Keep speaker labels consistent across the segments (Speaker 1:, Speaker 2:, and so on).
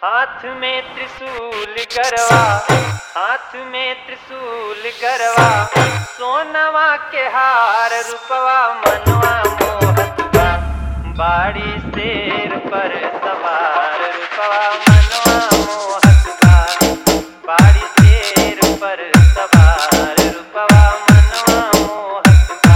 Speaker 1: हाथ में त्रिशूल गरवा हाथ में त्रिशूल गरवा सोनवा के हार रूपवा मनवा मोहत बा बाड़ी शेर पर सवार रूपवा मनवा मोहत बा बाड़ी शेर पर सवार रूपवा मनवा मोहत बा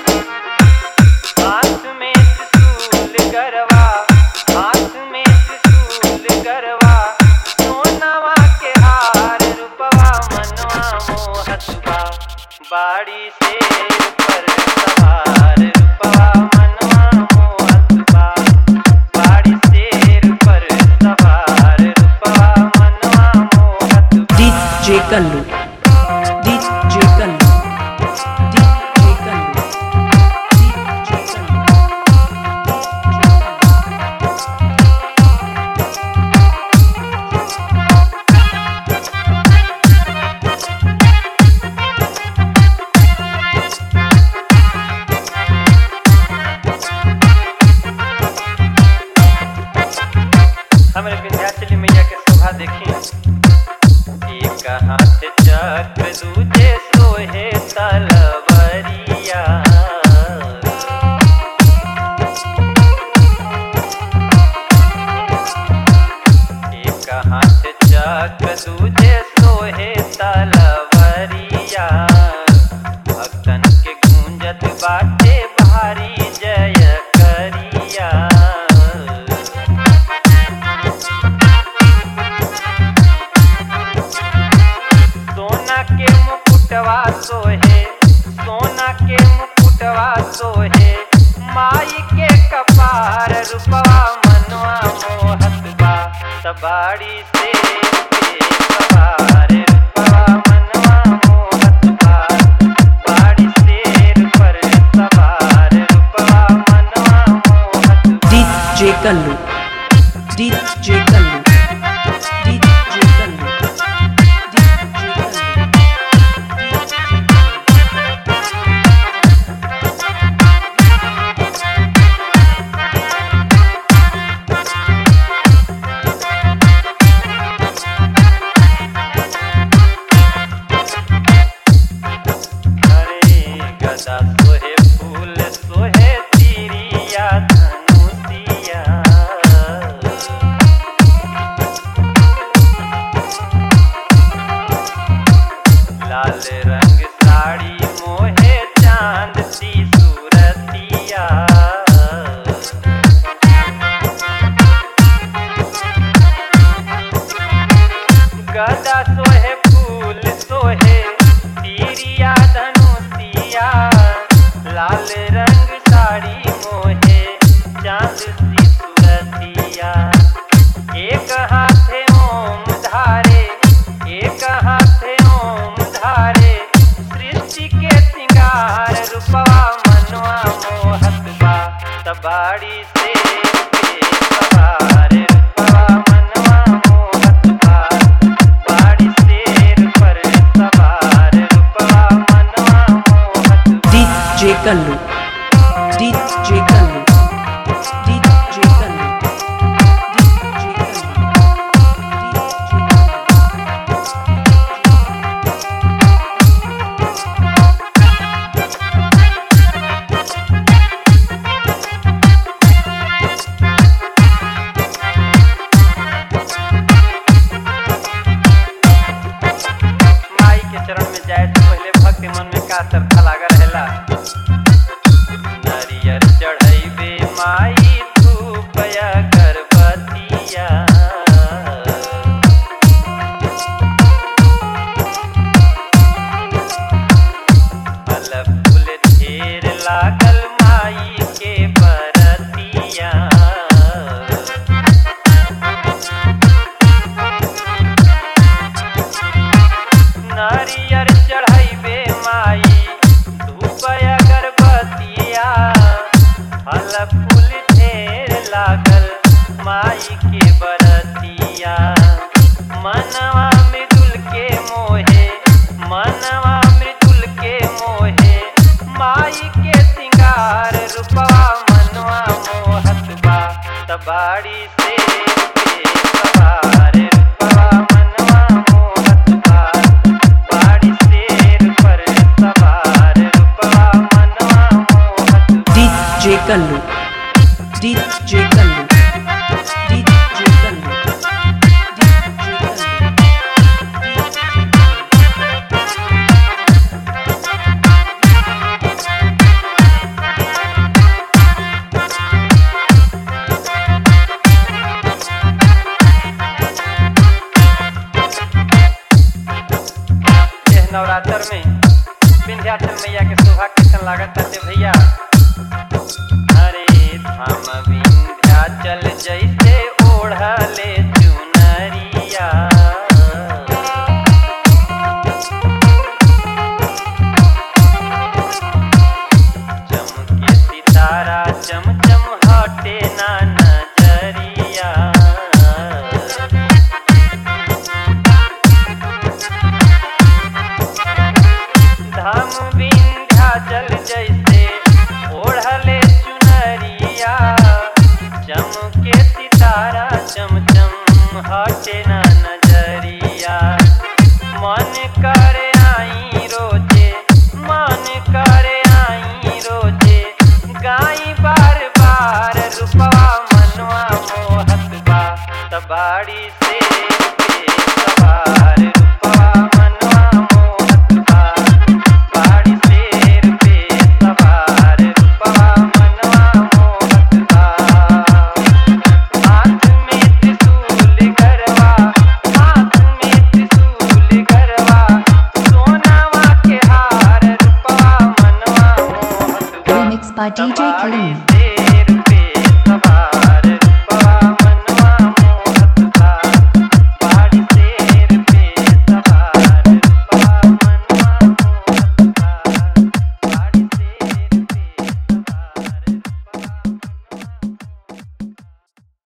Speaker 1: हाथ में त्रिशूल गरवा हाथ में त्रिशूल गरवा सोनवा के हार रूपवा मनवा मोहत बा बाड़ी शेर पर सवार रूपवा मनवा मोहत बा बाड़ी शेर पर सवार रूपवा मनवा मोहत बा
Speaker 2: DJ Kallu DJ Kallu DJ Kallu DJ Kallu
Speaker 1: हमरे विंध्याचली मैया के शोभा देखी एक हाथ चक्र दूजे सोहे तलवरिया एक हाथ चक्र दूजे सोहे तलवरिया भक्तन के गूंजत बाटे भारी जय करिया सोना के मुकुटवा सोहे सोना के मुकुटवा सोहे माई के कपार रूपवा मनवा मोहत बा सबाड़ी से के सवार रूपवा मनवा मोहत बा बाड़ी शेर पर सवार रूपवा मनवा मोहत बा
Speaker 2: DJ Kallu DJ Kallu DJ Kallu DJ Kallu
Speaker 1: हरे गदा सोहे फूल सोहे तिरिया धनुतिया लाल रंग साड़ी मोहे चांद सी सूरतिया गदा सोहे फूल सोहे तीरिया धनुतिया लाल रंग साड़ी मोहे चांद सी सूरतिया एक हाथे ओम धारे एक हाथे ओम धारे सृष्टि के सिंगार रूपवा मनवा मोहत बा तबाड़ी से के सवार रूपवा मनवा मोहत बा बाड़ी शेर पर सवार रूपवा मनवा मोहत बा
Speaker 2: DJ Kallu DJ Kallu DJ Kallu DJ Kallu DJ Kallu
Speaker 1: माई के चरण में जाए से पहले भक्त के मन में का श्रद्धा लागा रहेला नारियल चढ़ैबे माई धूपया गर्भवतिया फल फूल ढेर लागल माई के बरतिया नारियर चढ़ैबे माई धूप अगरबत्तिया फल फूल ढेर लागल माई के बरतिया मनवा मृदुल के मोहे मनवा मृदुल के मोहे माई के सिंगार रूपवा मनवा मोहत बा तबाड़ी से के सवार
Speaker 2: Kallu. DJ Kallu. DJ Kallu. DJ Kallu.
Speaker 1: यह नवरात्र में विंध्याचल मैया के शोभा कैसन लागत है भैया अरे धाम विंध्याचल जैसे ओढ़ले चुनरिया चमके सितारा चम चम हटे ना नजरिया धाम विंध्याचल जैसे ओढ़ले चुनरिया चमके सितारा चम चम हटे ना नजरिया मन करे आई रोजे मन करे आई रोजे गाई बार बार रूपवा मनवा मोहत बा तबाड़ी से के सवार